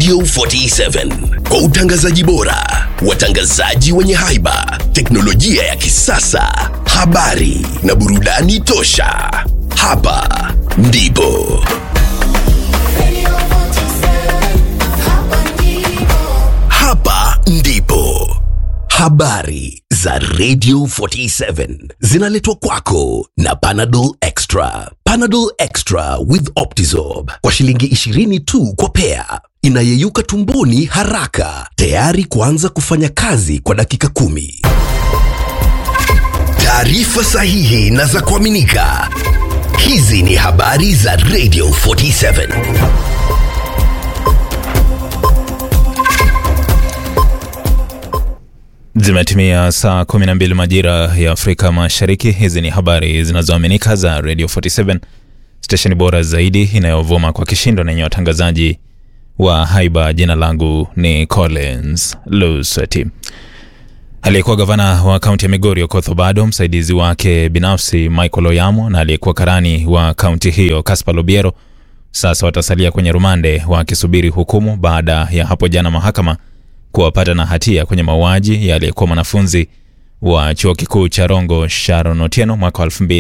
Radio 47 kwa utangazaji bora, watangazaji wenye haiba, teknolojia ya kisasa, habari na burudani tosha. Hapa ndipo hapa ndipo habari za Radio 47 zinaletwa kwako na Panadol Extra. Panadol Extra with Optizorb kwa shilingi 20 tu kwa pea, inayeyuka tumboni haraka, tayari kuanza kufanya kazi kwa dakika kumi. Taarifa sahihi na za kuaminika. Hizi ni habari za Radio 47. Zimetimia saa 12 majira ya Afrika Mashariki. Hizi ni habari zinazoaminika za Radio 47, stesheni bora zaidi inayovuma kwa kishindo na yenye watangazaji wa haiba. Jina langu ni Collins Lusati. Aliyekuwa gavana wa kaunti ya Migori Okoth Obado, msaidizi wake binafsi Michael Oyamo na aliyekuwa karani wa kaunti hiyo Caspar Lobiero sasa watasalia kwenye rumande wakisubiri hukumu baada ya hapo jana mahakama kuwapata na hatia kwenye mauaji ya aliyekuwa mwanafunzi wa chuo kikuu cha Rongo Sharon Otieno mwaka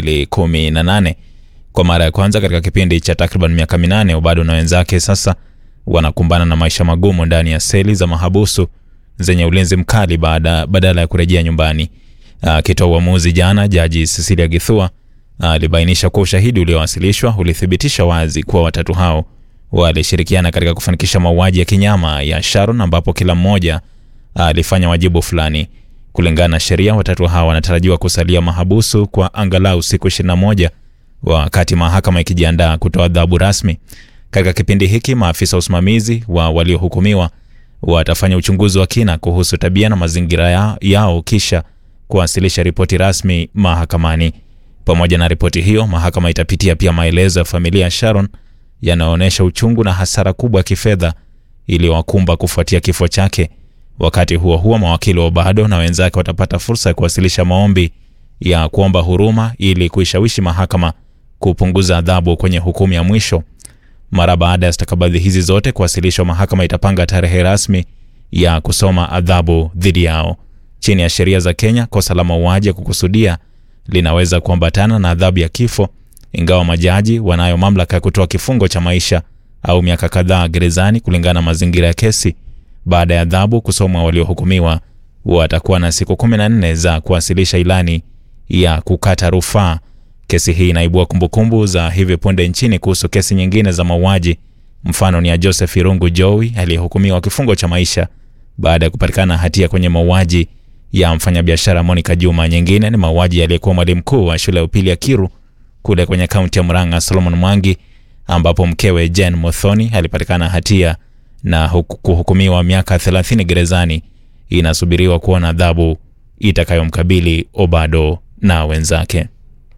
2018. Kwa mara ya kwanza katika kipindi cha takriban miaka minane, Obado na wenzake sasa wanakumbana na maisha magumu ndani ya seli za mahabusu zenye ulinzi mkali baada, badala ya kurejea nyumbani. Akitoa uamuzi jana, jaji Cecilia Githua alibainisha kuwa ushahidi uliowasilishwa ulithibitisha wazi kuwa watatu hao walishirikiana katika kufanikisha mauaji ya kinyama ya Sharon ambapo kila mmoja alifanya wajibu fulani. Kulingana na sheria, watatu hawa wanatarajiwa kusalia mahabusu kwa angalau siku 21 wakati mahakama ikijiandaa kutoa adhabu rasmi. Katika kipindi hiki, maafisa wa usimamizi wa waliohukumiwa watafanya uchunguzi wa kina kuhusu tabia na mazingira ya, yao kisha kuwasilisha ripoti rasmi mahakamani. Pamoja na ripoti hiyo, mahakama itapitia pia maelezo ya familia ya Sharon yanaonyesha uchungu na hasara kubwa ya kifedha iliyowakumba kufuatia kifo chake. Wakati huo huo, mawakili wa Obado na wenzake watapata fursa ya kuwasilisha maombi ya kuomba huruma ili kuishawishi mahakama kupunguza adhabu kwenye hukumu ya mwisho. Mara baada ya stakabadhi hizi zote kuwasilishwa, mahakama itapanga tarehe rasmi ya kusoma adhabu dhidi yao. Chini ya sheria za Kenya, kosa la mauaji ya kukusudia linaweza kuambatana na adhabu ya kifo ingawa majaji wanayo mamlaka ya kutoa kifungo cha maisha au miaka kadhaa gerezani kulingana na mazingira ya kesi. Baada ya adhabu kusomwa, waliohukumiwa watakuwa na siku 14 za kuwasilisha ilani ya kukata rufaa. Kesi hii inaibua kumbukumbu za hivi punde nchini kuhusu kesi nyingine za mauaji. Mfano ni ya Joseph Irungu Jowi aliyehukumiwa kifungo cha maisha baada ya kupatikana hatia kwenye mauaji ya mfanyabiashara Monica Juma. Nyingine ni mauaji aliyekuwa mwalimu mkuu wa shule ya upili ya Kiru kule kwenye kaunti ya Murang'a Solomon Mwangi, ambapo mkewe Jen Muthoni alipatikana hatia na kuhukumiwa miaka 30 gerezani. Inasubiriwa kuona adhabu itakayomkabili Obado na wenzake.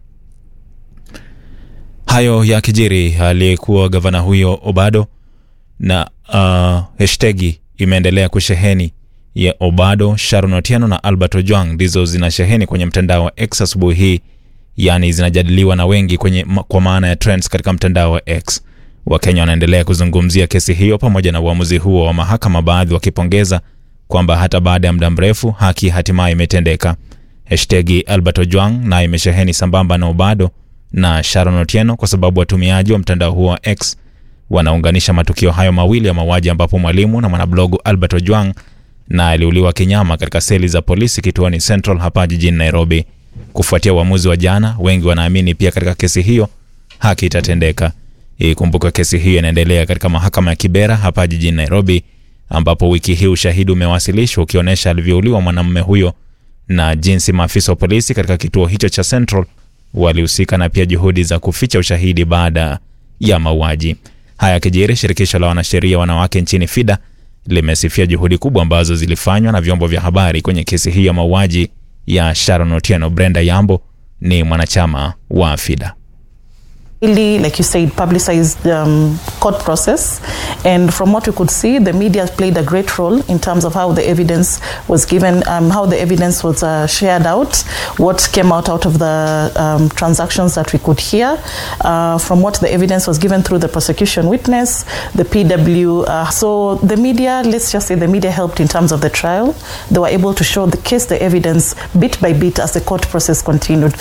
Hayo ya kijiri, aliyekuwa gavana huyo Obado na uh, hashtagi imeendelea kusheheni ya Obado, Sharon Otieno na Albert Ojwang ndizo zinasheheni kwenye mtandao wa X asubuhi hii yaani zinajadiliwa na wengi kwenye, kwa maana ya trends katika mtandao wa X. Wakenya wanaendelea kuzungumzia kesi hiyo pamoja na uamuzi huo wa mahakama, baadhi wakipongeza kwamba hata baada ya muda mrefu haki hatimaye imetendeka. Hashtagi Albert Ojwang na imesheheni sambamba na Obado na Sharon Otieno kwa sababu watumiaji wa mtandao huo wa X wanaunganisha matukio hayo mawili ya mauaji, ambapo mwalimu na mwanablogu Albert Ojwang na aliuliwa kinyama katika seli za polisi kituoni Central hapa jijini Nairobi. Kufuatia uamuzi wa jana, wengi wanaamini pia katika kesi hiyo haki itatendeka. Ikumbuka kesi hiyo inaendelea katika mahakama ya Kibera hapa jijini Nairobi, ambapo wiki hii ushahidi umewasilishwa ukionyesha alivyouliwa mwanamume huyo na jinsi maafisa wa polisi katika kituo hicho cha Central walihusika na pia juhudi za kuficha ushahidi baada ya mauaji haya yakijiri. Shirikisho la wanasheria wanawake nchini FIDA limesifia juhudi kubwa ambazo zilifanywa na vyombo vya habari kwenye kesi hii ya mauaji ya Sharon Otieno. Brenda Yambo ni mwanachama wa FIDA. really, like you said, publicized um, court process. And from what we could see, the media played a great role in terms of how the evidence was given, um, how the evidence was uh, shared out, what came out out of the um, transactions that we could hear, uh, from what the evidence was given through the prosecution witness, the PW. Uh, so the media, let's just say the media helped in terms of the trial. They were able to show the case, the evidence, bit by bit as the court process continued.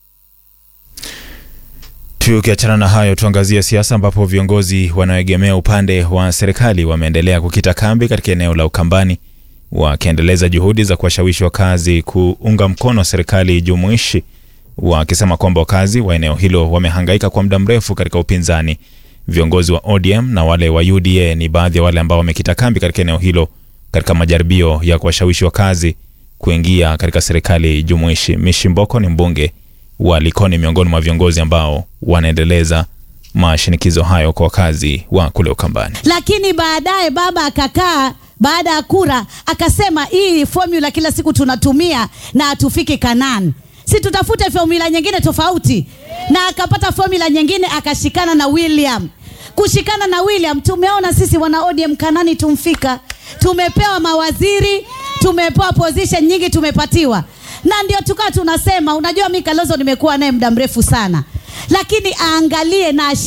Tukiachana na hayo, tuangazie siasa ambapo viongozi wanaoegemea upande wa serikali wameendelea kukita kambi katika eneo la Ukambani wakiendeleza juhudi za kuwashawishi wakazi kuunga mkono serikali jumuishi, wakisema kwamba wakazi wa eneo hilo wamehangaika kwa muda mrefu katika upinzani. Viongozi wa ODM na wale wa UDA ni baadhi ya wale ambao wamekita kambi katika eneo hilo katika majaribio ya kuwashawishi wakazi kuingia katika serikali jumuishi. Mishi Mboko ni mbunge wa Likoni miongoni mwa viongozi ambao wanaendeleza mashinikizo hayo kwa wakazi wa kule Ukambani. lakini baadaye baba akakaa baada ya kura akasema hii formula kila siku tunatumia na hatufiki Kanani, si tutafute formula nyingine tofauti, na akapata formula nyingine akashikana na William. Kushikana na William, tumeona sisi wana ODM Kanani tumfika, tumepewa mawaziri, tumepewa position nyingi, tumepatiwa na ndio tukawa tunasema, unajua mi Kalonzo nimekuwa naye muda mrefu sana, lakini aangalie na